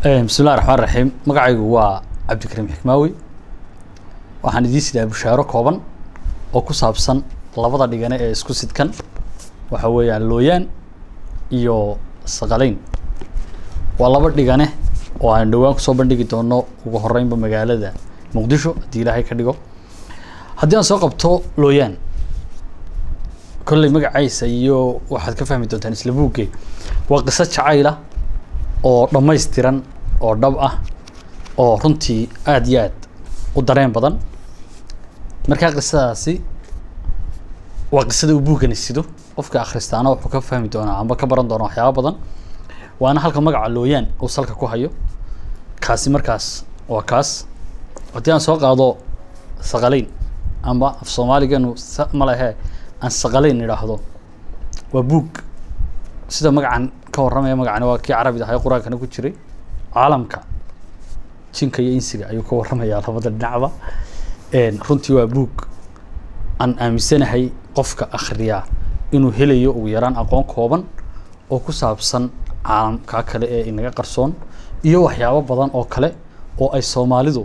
bismillahi raxmaan raxiim magacaygu waa cabdikariim xikmaawi waxaan idiin sidaa bushaaro kooban oo ku saabsan labada dhigane ee isku sidkan waxa weeyaan looyaan iyo saqaleyn waa laba dhigane oo aan dhowaan kusoo bandhigi doono ugu horeynba magaalada muqdisho haddii ilaahay ka dhigo haddii aan soo qabto looyaan kolley magacaysa iyo waxaad ka fahmi doontaan isla buugge waa qiso jacayla oo dhammaystiran oo dhab ah oo runtii aada iyo aad u dareen badan markaa qisadaasi waa qisada uu buuggani sido qofka akhristaana wuxuu ka fahmi doonaa amba ka baran doonaa waxyaaba badan waana halka magaca looyaan uu salka ku hayo kaasi markaas waa kaas haddii aan soo qaado saqaleyn amba af soomaaliganu sa ma lehe aan saqaleyn idhaahdo waa buug sida magacan ka warramaya magacani waa kii carabid ahay qur-aankana ku jiray caalamka jinka iyo insiga ayuu ka warramayaa labada dhinacba runtii waa buug aan aaminsanahay qofka akhriyaa inuu helayo ugu yaraan aqoon kooban oo ku saabsan caalamka kale ee inaga qarsoon iyo waxyaabo badan oo kale oo ay soomaalidu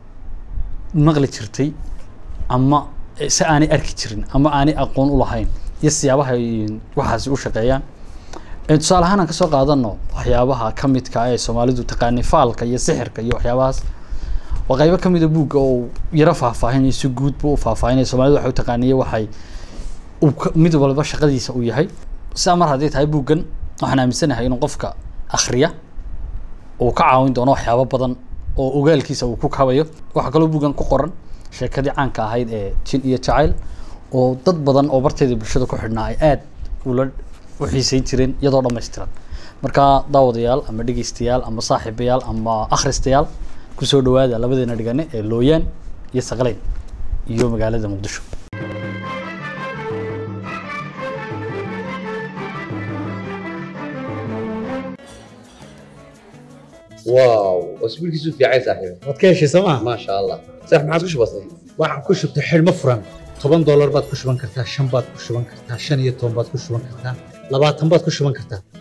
maqli jirtay ama si aanay arki jirin ama aanay aqoon u lahayn iyo siyaabaha ay waxaasi u shaqeeyaan tusaale ahaan aan kasoo qaadano waxyaabaha ka midka ee soomaalidu taqaanay faalka iyo sixirka iyo waxyaabahaas waa qaybo kamida buugga oo yaro faahfaahinaya si guudba u faahfaahinaya soomalidu waxay u taqaaniye waxay uu mid walba shaqadiisa uu yahay sidaa mar hadday tahay buuggan waxaan aaminsanahay inuu qofka akhriya uu ka caawin doono waxyaabo badan oo ogaalkiisa uu ku kabayo waxaa kaloo buuggan ku qoran sheekadii caanka ahayd ee jin iyo jacayl oo dad badan oo barteeda bulshada ku xidhnaa ay aada ula u xiiseyn jireen iyadoo dhammaystiran markaa daawadayaal ama dhegeystayaal ama saaxiibayaal ama akhristayaal kusoo dhawaada labadeena dhigane ee looyaan iyo saqaleyn iyo magaalada muqdisho واو اسبوعك في عين صاحبي waad ka heshay sooma ما شاء الله صح ما عادش بسيط waxaan ku shubtay xidhmo furan toban doolar baad ku shuban kartaa shan baad ku shuban kartaa shan iyo toban baad ku shuban kartaa labaatan baad ku shuban kartaa